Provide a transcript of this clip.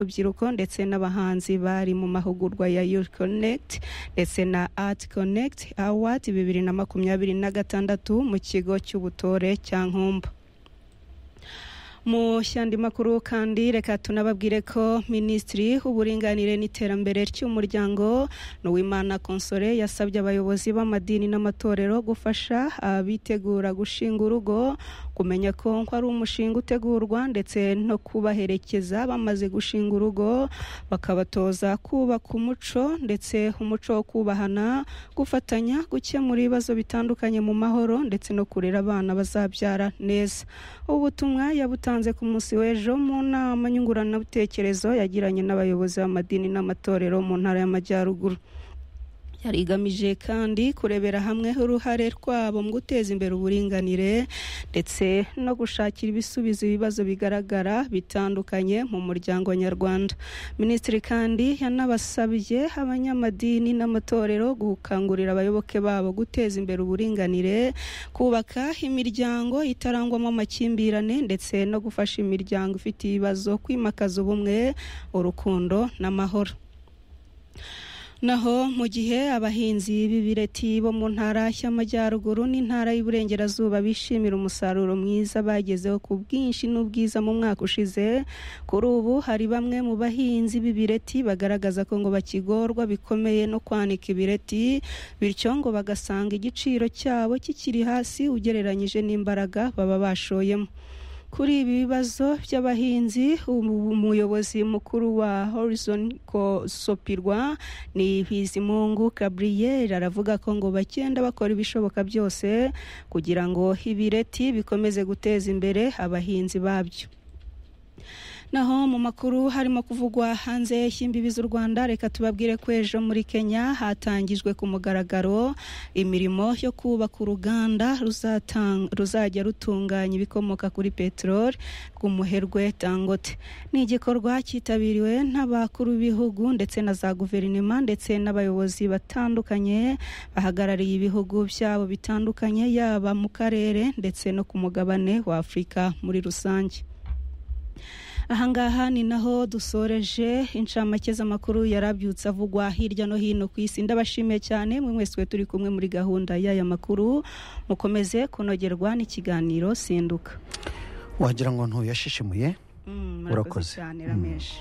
urubyiruko ndetse n'abahanzi bari mu mahugurwa ya Youth Connect ndetse na Art Connect Award bibiri na makumyabiri na gatandatu mu kigo cy'ubutore cya Nkumba mu shyandi makuru kandi reka tunababwire ko minisitiri w'uburinganire n'iterambere ry'umuryango Nuwimana Console yasabye abayobozi b'amadini n'amatorero gufasha abitegura gushinga urugo kumenya ko ari umushinga utegurwa ndetse no kubaherekeza bamaze gushinga urugo bakabatoza kubaka umuco ndetse umuco wo kubahana gufatanya gukemura ibibazo bitandukanye mu mahoro ndetse no kurera abana bazabyara neza ubutumwa yabutanze yatanze ku munsi w'ejo mu nama nyunguranabitekerezo yagiranye n'abayobozi b'amadini n'amatorero mu ntara y'amajyaruguru yari igamije kandi kurebera hamwe uruhare rwabo mu guteza imbere uburinganire ndetse no gushakira ibisubizo ibibazo bigaragara bitandukanye mu muryango nyarwanda minisitiri kandi yanabasabye abanyamadini n'amatorero gukangurira abayoboke babo guteza imbere uburinganire kubaka imiryango itarangwamo amakimbirane ndetse no gufasha imiryango ifite ibibazo kwimakaza ubumwe urukundo n'amahoro naho mu gihe abahinzi b'ibireti bo mu ntara y'amajyaruguru n'intara y'uburengerazuba bishimira umusaruro mwiza bagezeho ku bwinshi n'ubwiza mu mwaka ushize kuri ubu hari bamwe mu bahinzi b'ibireti bagaragaza ko ngo bakigorwa bikomeye no kwanika ibireti bityo ngo bagasanga igiciro cyabo kikiri hasi ugereranyije n'imbaraga baba bashoyemo kuri ibi bibazo by'abahinzi umuyobozi mukuru wa horizon kosopirwa ni bizimungu gabriel aravuga ko ngo bagenda bakora ibishoboka byose kugira ngo ibireti bikomeze guteza imbere abahinzi babyo naho mu makuru harimo kuvugwa hanze y'imbibi z'u rwanda reka tubabwire ko ejo muri kenya hatangijwe ku mugaragaro imirimo yo kubaka uruganda ruzajya rutunganya ibikomoka kuri peteroli rw'umuherwe dangote ni igikorwa cyitabiriwe n'abakuru b'ibihugu ndetse na za guverinoma ndetse n'abayobozi batandukanye bahagarariye ibihugu byabo bitandukanye yaba mu karere ndetse no ku mugabane wa afurika muri rusange ahangaha ni naho dusoreje inshamake z'amakuru yarabyutse avugwa hirya no hino ku isi ndabashimiye cyane mwe mwese turi kumwe muri gahunda y'aya makuru mukomeze kunogerwa n'ikiganiro sinduka wagira ngo ntuyashishimuye urakoze cyane rameshi